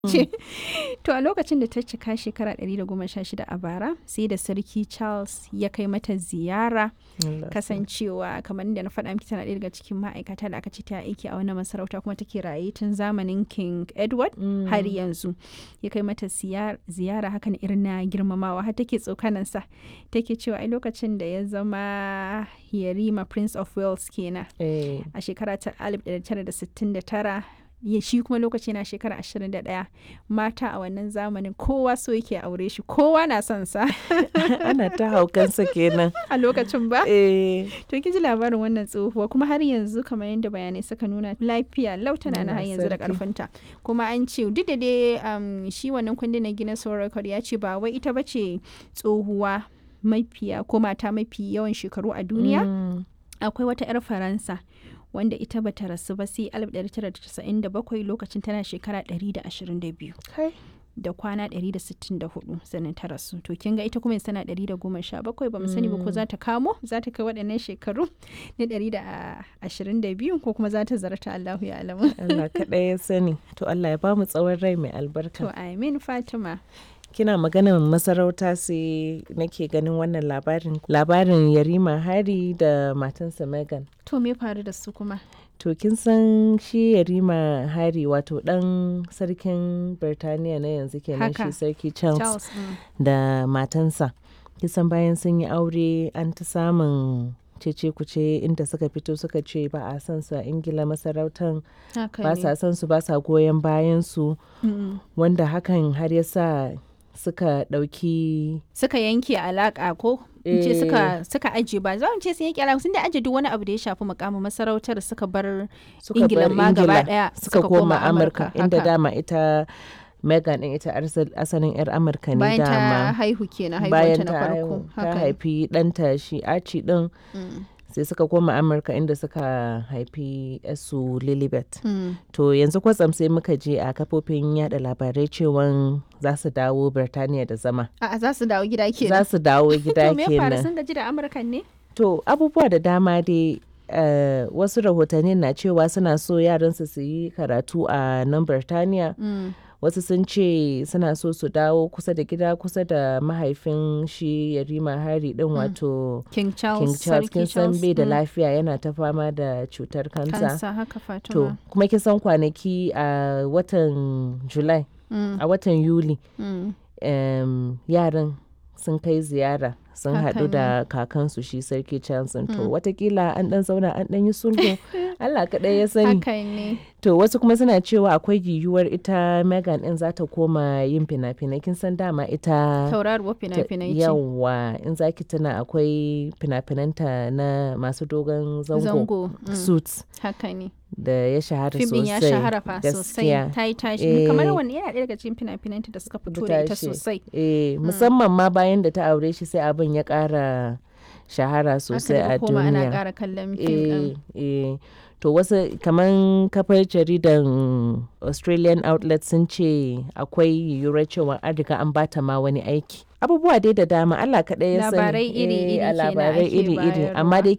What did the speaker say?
ce to a lokacin da ta cika shekara 116 a bara sai da sarki charles ya kai mata ziyara kasancewa kamar da na faɗa miki tana ɗaya daga cikin ma'aikata da aka ce ta aiki a wannan masarauta kuma take raye tun zamanin king edward har yanzu ya kai mata ziyara hakan irin na girmamawa har take tsokanansa take cewa ai lokacin da ya zama yarima prince of wales kenan a shekara ta 1969 ya shi kuma lokaci na shekara 21 mata a wannan zamanin kowa so yake aure shi kowa na son sa ana ta haukansa kenan a lokacin ba eh to kin ji labarin wannan tsohuwa kuma har yanzu kamar yadda bayanai suka nuna lafiya lautana na har yanzu da karfinta kuma an ce duk da dai um, shi wannan kundin na Guinness World Record ya ce ba wai ita bace tsohuwa mafiya ko mata mafi yawan shekaru a duniya akwai wata 'yar faransa wanda ita bata rasu ba sai 1997 lokacin tana shekara 122 da kwana 164 sannan ta rasu to kin ga ita kuma tana 117 ba mu sani ba ko za ta kamo za ta kai waɗannan shekaru na 122 ko kuma za ta zarta Allahu ya alamu Allah kaɗai ya sani to Allah ya ba mu tsawon rai mai albarka to amin Fatima kina maganar masarauta sai nake ganin wannan labarin labarin yarima hari da matansa megan to me faru da su kuma to kin san shi yarima hari wato dan sarkin birtaniya na yanzu kenan shi sarki charles, Charles mm. da matansa kisan bayan sun yi aure an ta samun cece kuce inda suka fito suka ce ba a san su a ingila masarautan ba sa san su ba sa goyon bayan su mm. wanda hakan har ya sa suka ɗauki suka yanke alaƙa ko ce suka suka aje ba za mu ce sun yanke alaƙa sun da aje duk wani abu da ya shafi mukamin masarautar suka bar ingila ma gaba daya suka koma amurka inda dama ita Megan ɗin ita asalin 'yar Amurka ne bayan dama. ta haihu kenan bayan haihuwanta na farko. ta haifi ɗanta shi Archie ɗin sai suka koma Amurka inda suka haifi su Lilibet. Mm. To yanzu kwatsam sai muka je a kafofin yada labarai cewan za su dawo Birtaniya da zama. A'a za su dawo gida kenan. Za su dawo gida to me ya faru kenan. sun gaji da Amurkan ne? To abubuwa da dama dai Uh, wasu rahotanni na cewa suna so yaransu su yi karatu a nan Birtaniya. Mm. wasu sun ce suna so su dawo kusa da gida kusa da mahaifin shi yarima hari din wato King Charles. king charles Sarki kin san bai da mm. lafiya yana ta fama da cutar kansa Kansa haka Fatima. to kuma kin san kwanaki a watan july Mm. a watan yuli Mm. em, yaran sun kai ziyara sun Haka haɗu da kakansu shi sarki charles to watakila an ɗan zauna an ɗan yi sulhu allah kaɗai ya sani Haka ne. To wasu kuma suna cewa akwai yiwuwar ita Megan din za ta koma yin fina-finai kin san dama ita Tauraruwar fina-finai ce. yawa in zaki tuna akwai fina-finanta na masu dogon zango, Zango. mm. suits Haka ne. da ya shahara Fim ɗin sosai ya shahara fa sosai. gaskiya. Ta yi tashi. Eh. Kamar wani yana ɗaya daga cikin fina-finanta da suka fito da ita tashi. sosai. Eh, musamman ma bayan da ta aure shi sai abin ya ƙara shahara sosai Aka a daga koma ana duniya. ƙara kallon fim ɗin. eh, eh. To wasu kaman kafar jaridan Australian outlet sun ce akwai yiwuwar cewa an riga an bata ma wani aiki. Abubuwa dai da dama Allah kaɗai ya sani. Labarai iri-iri Eh, a kenan labarai ake iri-iri. bayarwa. Amma dai